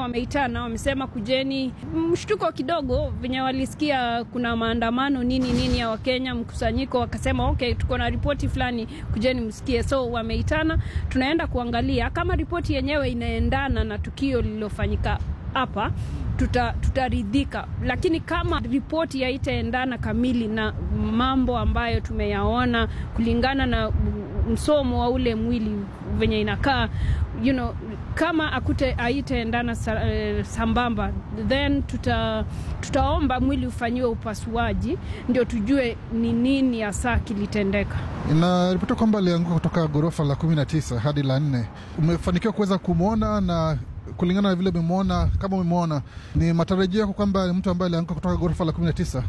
wameitana, wamesema kujeni. Mshtuko kidogo venye walisikia kuna maandamano nini nini ya Wakenya, mkusanyiko, wakasema okay, tuko na ripoti fulani, kujeni msikie. So wameitana, tunaenda kuangalia kama ripoti yenyewe inaendana na tukio lililofanyika hapa tuta, tutaridhika, lakini kama ripoti haitaendana kamili na mambo ambayo tumeyaona kulingana na msomo wa ule mwili venye inakaa you know, kama akute haitaendana sa, eh, sambamba then tuta, tutaomba mwili ufanyiwe upasuaji ndio tujue ni nini hasa kilitendeka. Inaripotiwa kwamba alianguka kutoka ghorofa la kumi na tisa hadi la nne. Umefanikiwa kuweza kumwona na kulingana na vile umemwona, kama umemwona, ni matarajio yako kwamba ni mtu ambaye alianguka kutoka ghorofa la kumi na tisa?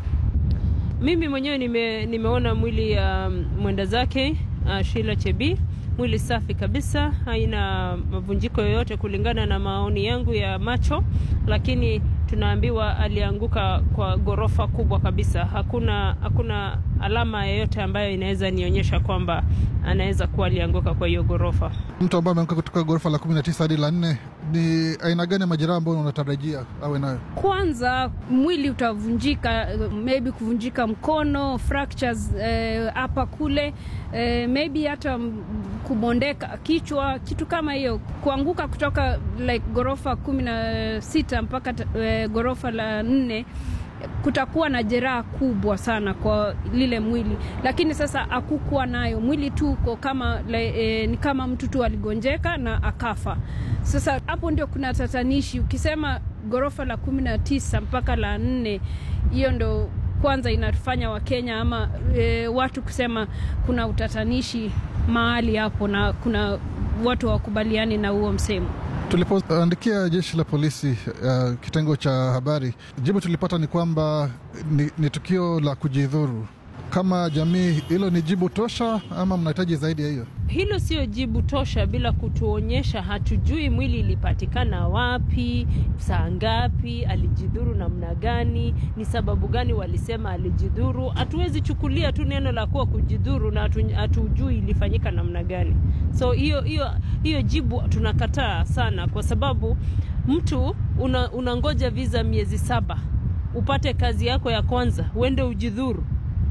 Mimi mwenyewe nime, nimeona mwili ya um, mwenda zake uh, Sheila Chebii, mwili safi kabisa, haina mavunjiko yoyote kulingana na maoni yangu ya macho, lakini tunaambiwa alianguka kwa ghorofa kubwa kabisa. Hakuna, hakuna alama yoyote ambayo inaweza nionyesha kwamba anaweza kuwa alianguka kwa hiyo ghorofa. Mtu ambaye ameanguka kutoka ghorofa la kumi na tisa hadi la nne, ni aina gani ya majeraha ambayo unatarajia awe nayo? Kwanza mwili utavunjika, maybe kuvunjika mkono, fractures hapa eh, kule eh, maybe hata kubondeka kichwa, kitu kama hiyo. Kuanguka kutoka like ghorofa kumi na sita mpaka eh, ghorofa la nne kutakuwa na jeraha kubwa sana kwa lile mwili, lakini sasa hakukuwa nayo mwili tu uko kama le, e, ni kama mtu tu aligonjeka na akafa. Sasa hapo ndio kuna tatanishi. Ukisema ghorofa la kumi na tisa mpaka la nne, hiyo ndo kwanza inafanya Wakenya ama e, watu kusema kuna utatanishi mahali hapo, na kuna watu hawakubaliani na huo msemo. Tulipoandikia jeshi la polisi uh, kitengo cha habari, jibu tulipata ni kwamba ni, ni tukio la kujidhuru. Kama jamii, hilo ni jibu tosha ama mnahitaji zaidi ya hiyo? Hilo sio jibu tosha bila kutuonyesha, hatujui mwili ilipatikana wapi, saa ngapi, alijidhuru namna gani, ni sababu gani walisema alijidhuru. Hatuwezi chukulia tu neno la kuwa kujidhuru na hatujui ilifanyika namna gani. So hiyo hiyo hiyo jibu tunakataa sana, kwa sababu mtu una, unangoja visa miezi saba upate kazi yako ya kwanza uende ujidhuru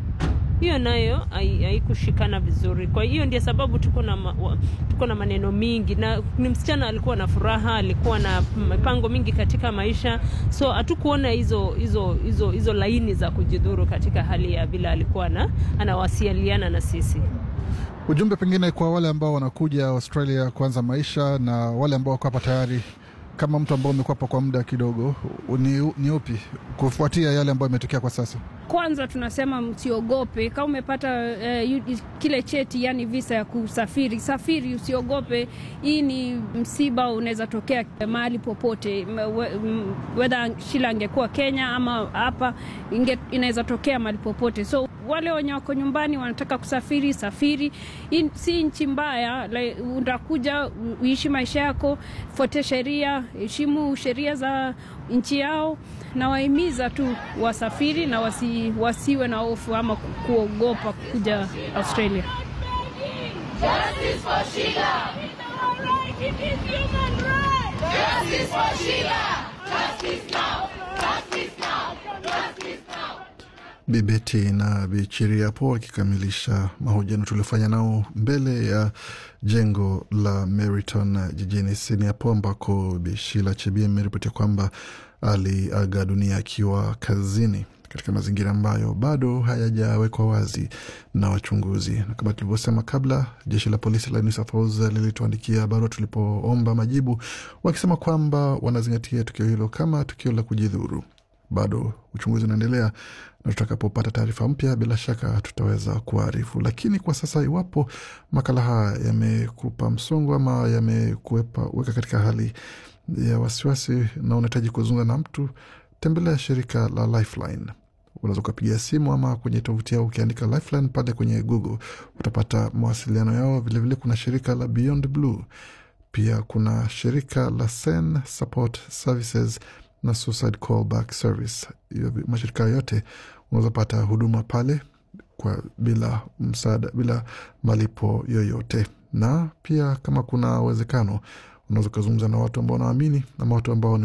hiyo nayo haikushikana vizuri. Kwa hiyo ndio sababu tuko na ma, tuko na maneno mingi, na ni msichana alikuwa na furaha, alikuwa na mipango mingi katika maisha, so hatukuona hizo hizo hizo hizo laini za kujidhuru katika hali ya vile alikuwa na anawasiliana na sisi. Ujumbe pengine kwa wale ambao wanakuja Australia kuanza maisha na wale ambao wako hapa tayari kama mtu ambao umekuwa hapa kwa muda kidogo, ni, ni upi kufuatia yale ambayo imetokea kwa sasa? Kwanza tunasema msiogope. Kama umepata eh, kile cheti, yani visa ya kusafiri, safiri, usiogope. Hii ni msiba, unaweza tokea mahali popote, wedha Shila angekuwa Kenya ama hapa, inaweza tokea mahali popote. So wale wenye wako nyumbani wanataka kusafiri, safiri. Hii si nchi mbaya, like, utakuja uishi maisha yako, fuate sheria, heshimu sheria za nchi yao, na wahimiza tu wasafiri na wasi, wasiwe na hofu ama kuogopa kuja Australia. Justice for Sheila. Justice for Sheila. Justice now. Justice now. Justice now. Bibeti na Bichiri hapo wakikamilisha mahojiano tuliofanya nao mbele ya jengo la Meriton jijini Sydney hapo ambako Bishila Chebii ameripotia kwamba aliaga dunia akiwa kazini katika mazingira ambayo bado hayajawekwa wazi na wachunguzi. Na kama tulivyosema kabla, jeshi la polisi la New South Wales lilituandikia barua tulipoomba majibu, wakisema kwamba wanazingatia tukio hilo kama tukio la kujidhuru. Bado uchunguzi unaendelea na tutakapopata taarifa mpya, bila shaka tutaweza kuarifu. Lakini kwa sasa, iwapo makala haya yamekupa msongo ama yamekuweka katika hali ya wasiwasi na unahitaji kuzungumza na mtu, tembelea shirika la Lifeline. Unaweza ukapigia simu ama kwenye tovuti yao ukiandika Lifeline pale kwenye Google utapata mawasiliano yao. Vilevile vile kuna shirika la Beyond Blue, pia kuna shirika la Sen Support Services na Suicide Callback Service. Hiyo mashirika yote unaweza pata huduma pale kwa bila msaada, bila malipo yoyote, na pia kama kuna uwezekano unaweza ukazungumza na watu ambao wanaamini ama watu ambao